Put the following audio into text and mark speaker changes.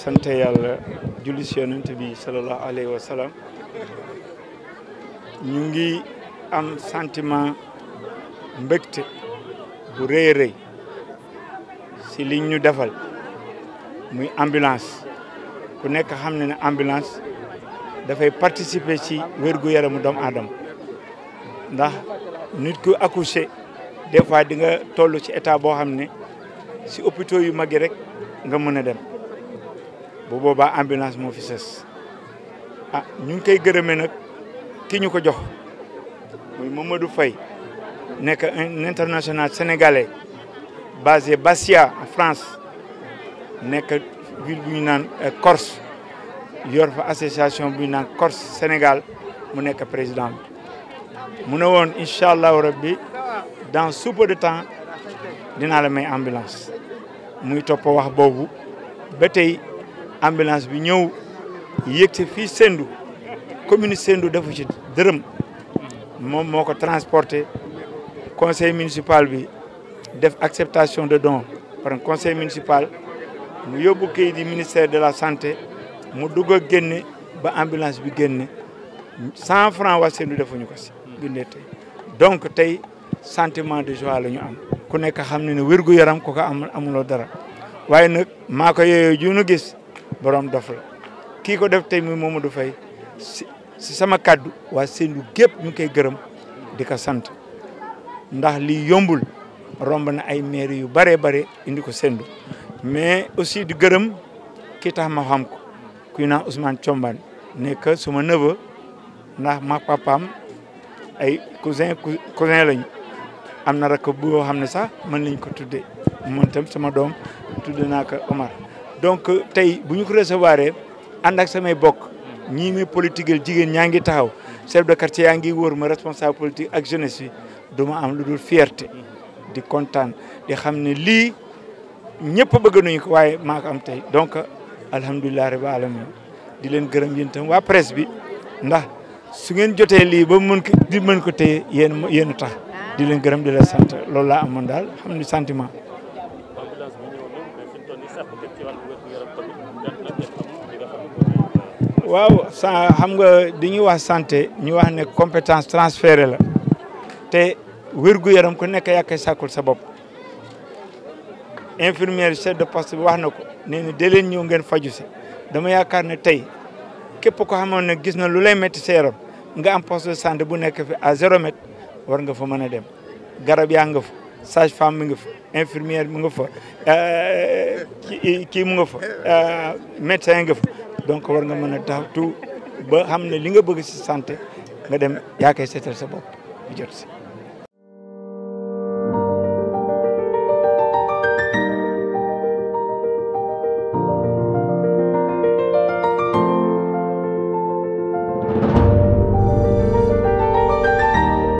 Speaker 1: sant yàlla julli si yonent bi sallallahu alayhi wa sallam ñu ngi am sentiment mbégte bu rëy a rëy si li ñu defal muy ambulance ku nekk xam ne ne ambulance dafay participer ci wérgu yaramu doomu aadama ndax nit ku accouché des fois di nga toll ci état boo xam ne si hôpitaux yu mag yi rek nga mën a dem bu boobaa ambulance moo fi sës ah ñu ngi koy gërëmee nag ki ñu ko jox muy Mamadou Faye nekk un international sénégalais basé Bastia en France nekk ville bu ñu naan Corse yor fa association bu ñu naan Corse Sénégal mu nekk président bi mu ne woon incha allahu rabbi dans sous peu de temps dinaa la may ambulance muy topp wax boobu ba tey ambulance bi ñëw yéeg ci fii Sendou commune Sendou defu ci dërëm moom moo ko transporté conseil municipal bi def acceptation de don par un conseil municipal mu yóbbu kayit di ministère de la santé mu dugg a génne ba ambulance bi génne cent franc waa Sendou defuñu ko si bindee tey donc tey sentiment de joie la ñu am ku nekk xam ne ne wérgu yaram ko ko am amuloo dara waaye nag maa ko yooyu ju nu gis borom dof la kii ko def tey muy Mamadou Faye si si sama kaddu waa Sendou gépp ñu ngi koy gërëm di ko sant ndax lii yombul romb na ay maire yu bare bare indi ko Sendou mais aussi di gërëm ki tax ma xam ko kuy naan Ousmane Thiombane nekk suma neveu ndax ma papaam ay cousin cousin lañu am na rakk bu xam ne sax mën nañ ko tuddee man tam sama doom tudde naa ko Omar donc tey bu ñu ko recevoir ànd ak samay bokk ñii may politique jigéen ñaa ngi taxaw chef de quartier yaa ngi wóor ma responsable politique ak jeunesse bi du ma am lu dul fierté di kontaan di xam ne lii ñëpp bëgg nañu ko waaye maa ko am tey donc alhamdulilah rabbil alamin di leen gërëm yéen tam waa presse bi ndax su ngeen jotee lii ba mën ko di mën ko téye yéen yéen a tax di leen gërëm di leen sant loolu laa amoon daal xam ni sentiment. waaw sa xam nga di ñuy wax santé ñu wax ne compétence transférée la te wérgu yaram ku nekk yaa koy sàkkul sa bopp infirmière chef de poste bi wax na ko nee na da leen ñëw ngeen faju si dama yaakaar ne tey képp ko xamoon ne gis na lu lay métti sa yaram nga am poste de santé bu nekk fi à zéro mètre war nga fa mën a dem garab yaa nga fa sage femme mi nga fa infirmière mu nga fa kii mu nga fa médecin nga fa donc war nga mën a tax tout ba xam ne li nga bëgg si santé nga dem yaa koy seetal sa bopp bu jot si